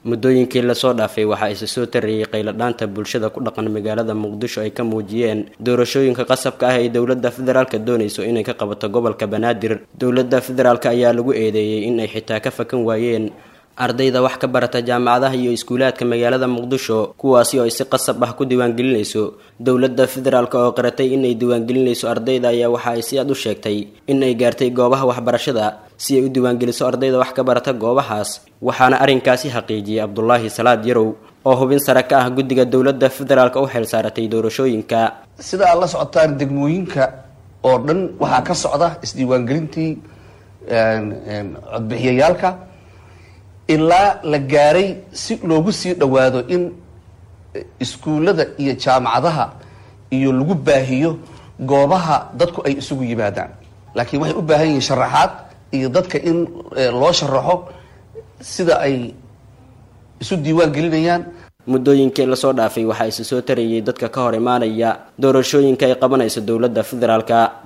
muddooyinkii lasoo dhaafay waxaa isa soo tarayay qayladhaanta bulshada ku dhaqan magaalada muqdisho ay ka muujiyeen doorashooyinka qasabka ah ee dowladda federaalka doonayso inay ka qabato gobolka banaadir dowladda federaalk ayaa lagu eedeeyey in ay xitaa ka fakan waayeen ardayda wax ka barata jaamacadaha iyo iskuulaadka magaalada muqdisho kuwaasi oo ay si qasab ah ku diiwaangelinayso dowladda federaalk oo qaratay inay diiwaangelinayso ardayda ayaa waxa ay si aad u sheegtay in ay gaartay goobaha waxbarashada si ay u diiwaangeliso ardayda wax ka barata goobahaas waxaana arrinkaasi xaqiijiyey cabdulaahi salaad yarow oo hubin sare ka ah guddiga dowladda federaalk u xeel saaratay doorashooyinka sida aad la socotaan degmooyinka oo dhan waxaa ka socda isdiiwaangelintii codbixiyayaalka ilaa la gaaray si loogu sii dhowaado in iskuullada iyo jaamacadaha iyo lagu baahiyo goobaha dadku ay isugu yimaadaan laakiin waxay u baahan yihiin sharaxaad iyo dadka in loo sharaxo sida ay isu diiwaan gelinayaan muddooyinkii lasoo dhaafay waxaa isa soo tarayay dadka ka hor imaanaya doorashooyinka ay qabanayso dowladda federaalka